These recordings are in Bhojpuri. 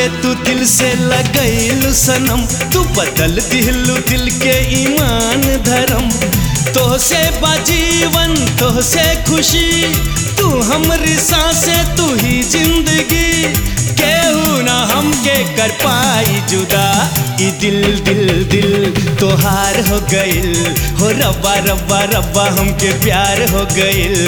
के तू दिल से लगैलू सनम तू बदल दिलू दिल के ईमान धर्म तो से बाजीवन तो से खुशी तू हमरी सांसे तू ही जिंदगी केहू ना हमके कर पाई जुदा ई दिल दिल दिल तोहार हो गइल हो रब्बा रब्बा रब्बा हमके प्यार हो गइल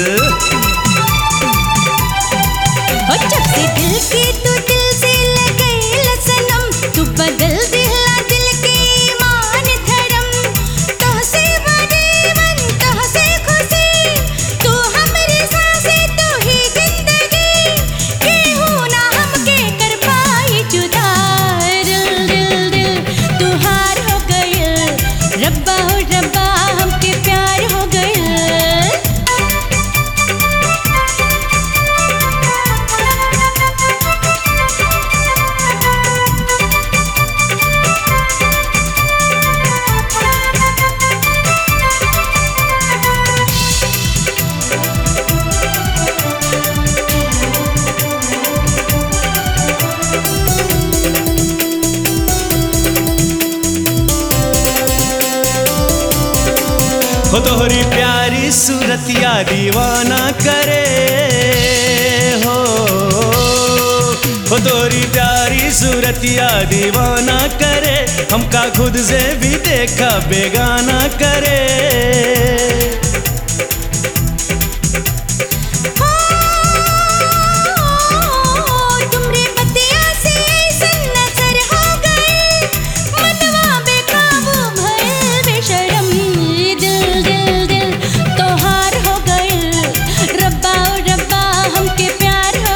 हो जब से दिल के तू दिल से लगैल सनम तू बदल दिला दिल के ईमान धर्म तो से बदीवन तो से खुशी तू हमरी सांसे तू ही जिंदगी केहू ना हमके कर पाई जुदा दिल दिल दिल तू हार हो गइल रब्बा हो रब्बा हमके प्यार हो गइल हो तोहरी प्यारी सूरतिया दीवाना करे हो हो तोहरी प्यारी सूरतिया दीवाना करे हमका खुद से भी देखा बेगाना करे तुमरे बतिया से ऐसन नजर हो गए मनवा बेकाबू भइल बेशरम दिल दिल दिल तोहार हो गइल रब्बा ओ रब्बा हमके प्यार हो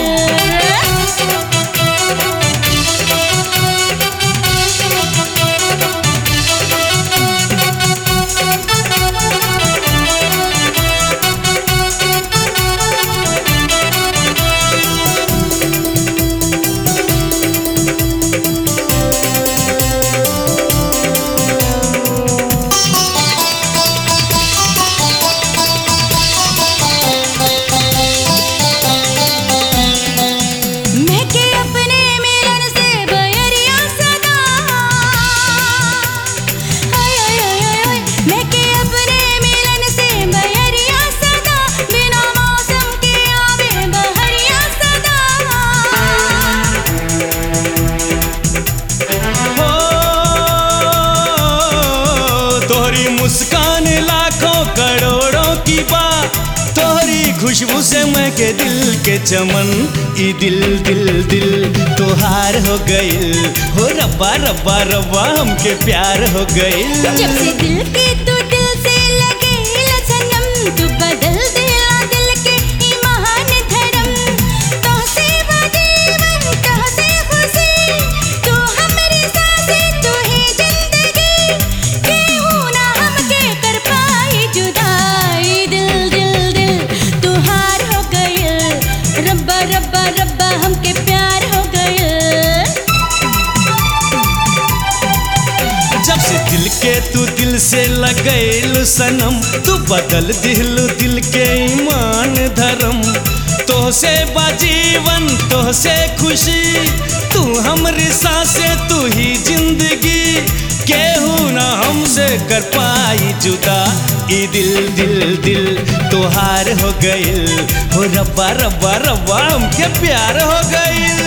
मैं के अपने मिलन से बयरिया सदा हाय हाय हाय हाय हाय मैं के अपने मिलन से बयरिया सदा बिना मौसम के आवे बहरिया सदा हो तोहरी मुस्कान लाखों करोड़ों की बात तोहरी खुशबू से मैं के दिल के चमन ई दिल दिल दिल तोहार हो गइल हो रब्बा रब्बा रब्बा हमके प्यार हो गइल जब से दिल के तू दिल से लगे सनम तू बदल दिला दिल के ईमान धर्म तो से बदीवन तो से खुशी तू हमरी सांसे तू ही जिंदगी केहू ना हमके कर पाई जुदाई दिल दिल दिल तू हार हो गइल रब्बा रब्बा रब्बा हमके प्यार हो गइल जब से दिल के तू दिल से लगैलू सनम तू बदल दिलू दिल के ईमान धर्म तो से बाजीवन तो से खुशी तू हमरी सांसे तू ही जिंदगी केहू ना हमसे कर पाई जुदा ई दिल दिल दिल तोहार हो गइल हो रब्बा रब्बा रब्बा हमके प्यार हो गइल